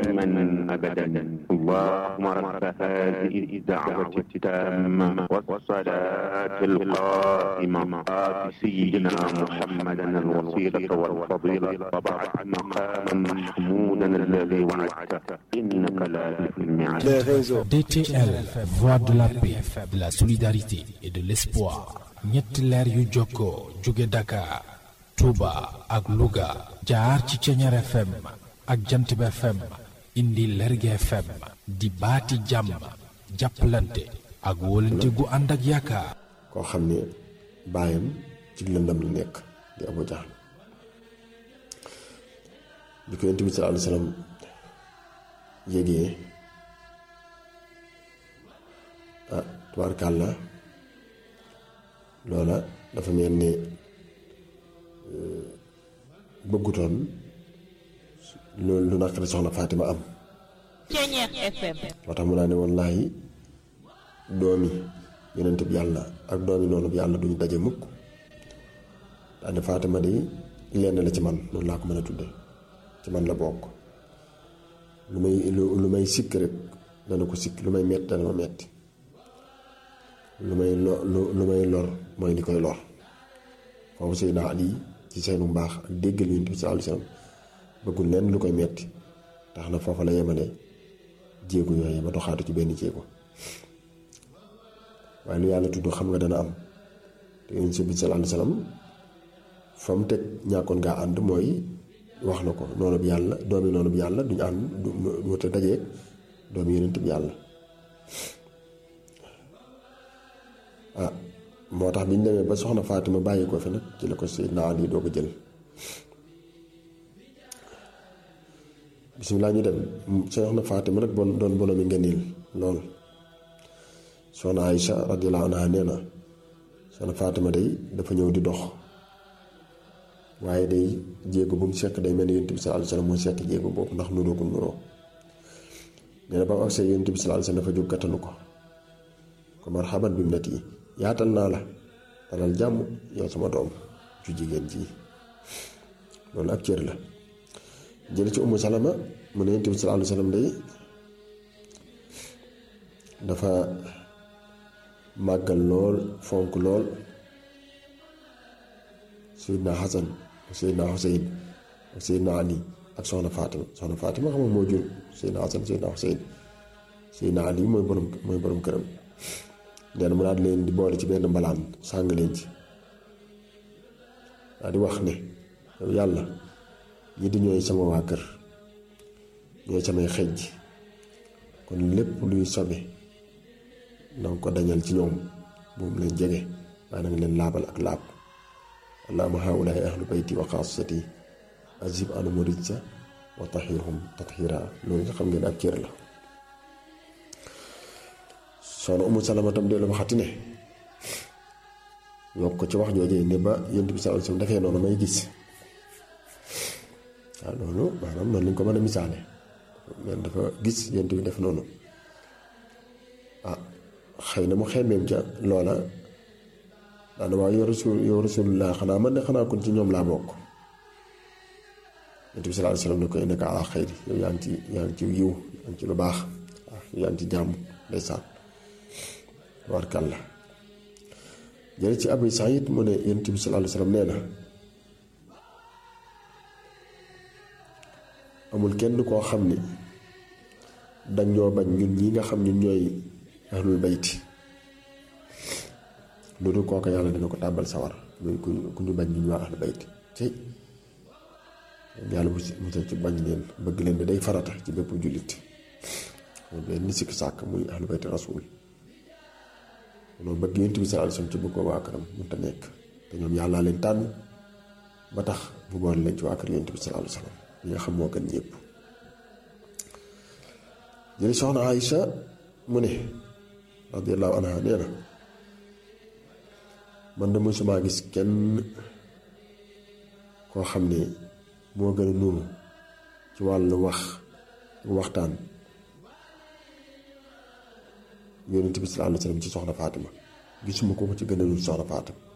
دائما أبدا اللهم رب هذه الدعوة التامة والصلاة القائمة آت سيدنا محمدا الوسيلة والفضيلة وبعث مقاما محمودا الذي وعدته إنك لا تخلف الميعاد les réseaux. DTL, voix de la paix, de la solidarité et de l'espoir. ñetti leer yu jokkoo jóge Dakar, Touba ak Louga jaar ci Ceñeer FM ak Jantib FM indi Lerge FM di baati jàmm jàppalante ak wóolante gu ànd ak yaakaar. koo xam ne baayam ci lëndam la nekk di Abu Jahl bi ko Yonent bi sallallahu alayhi wa sallam yégee ah tubaarkàlla loola dafa mel ni bëggutoon loolu lu naqari soxna Fatima am Ceñeer FM moo tax mu naa ne wallaahi doomi yonent bi yàlla ak doomi noonu bi yàlla duñu daje mukk daane Fatima di lenn la ci man noonu laa ko mën a tudde ci man la bokk lu may lu may sikk rek dana ko sikk lu may metti dana ma metti lu may lo lu may lor mooy li koy lor foofu Seydina Ali ci seenu mbaax ak déggal Yonent bi sallallahu alayhi wasallam bëggul lenn lu koy metti tax na foofa la yemale jéego yooyu ba doxaatu ci benn jéego waaye lu yàlla tudd xam nga dana am te Yonent bi sallallahu alayhi wasallam fa mu teg ñàkkoon ngaa ànd mooy wax na ko noonu bi yàlla doomi noonu bi yàlla duñu ànd du wute dajeeg doomi Yonent bi yàlla ah moo tax bi ñu demee ba soxna Fatima bàyyi ko fi nag ci la ko Seydina Ali doo ko jël bisimilah ñu dem soxna Fatima nag bon doon bonomi ngëneel lool soxna Aïcha radiyallahu anha nee na soxna Fatima day dafa ñëw di dox waaye day jéego bu mu sekk day mel ni Yonent bi sallallahu alayhi wasallam mooy sekk jéego boobu ndax nuroo ko nuroo nee na ba mu agsee Yonent bi sallallahu alayhi wasallam dafa jóg kattanu ko ko marhaban bi mu net yi yaatal naa la dalal jàmm yow sama doom ju jigéen ji loolu ak cër la jële ci Ummu Salama mu ne Yonent bi sallallahu alayhi wasallam day dafa màggal lool fonk lool Seydina Hasan ak Seydina Huseyn ak Seydina Ali ak soxna Fatima soxna Fatima xam nga moo jur Seydina Hasan Seydina Huseyn Seydina Ali mooy borom mooy borom këram nee na mu daal leen di boole ci benn mbalaan sàng leen ci daal di wax ne yow yàlla ñi di ñooy sama waa kër ñooy samay xejj kon lépp luy sobe na nga ko dañal ci ñoom bu mu leen jege waaye na nga leen laabal ak laab allahumma haulaay ahlu bayti wa xaasati azib anum rijsa wa tahirhum tathira loolu nga xam ngeen ak cër la soxna umu salama tam dee la waxati ne yokk ko ci wax joojee ne ba yonent bi sallallahu alayhi wasallam defee noonu may gis waaw loolu maanaam noonu lañ ko mën a misaale men dafa gis yonent bi def noonu ah xëy na mu xemmeem ca loola daana waaw yow rasul yow rasulullah xanaa man de xanaa kon ci ñoom laa bokk yonent bi sallallahu alayhi wasallam ne ko innaka ala xayri yow yaa ngi ci yaa ngi ci yiw yaa ngi ci lu baax waaw yaa ngi ci jàmm ndeysaan warkalla jële ci Abu Saïd mu ne Yonent bi sallallahu alayhi wasallam nee na amul kenn koo xam ni dañ ñoo bañ ñun ñi nga xam ñun ñooy ahlul bayti lu dul kooka yàlla dina ko tàbbal sawar muy ku ku ñu bañ ñun waa ahlul bayti tey yàlla bu musal ci bañ leen bëgg leen bi day farata ci bépp jullit moom benn sikk sàkk muy ahlul bayti rasul loolu bëgg Yonent bi sallallahu alayhi wasallam ci bëgg ko waa këram mënta nekk te ñoom yàllaa leen tànn ba tax bu boole leen ci waa kër Yonent bi sallallahu alayhi wasallam li nga xam moo gën ñëpp jëli soxna Aïcha mu ne radiyallahu anha nee na man de mësumaa gis kenn koo xam ne moo gën a nuru ci wàllu wax waxtaan Yonent bi sallallahu alayhi wasallam ci soxna Fatima gisuma ko ko ci gën a nuru soxna Fatima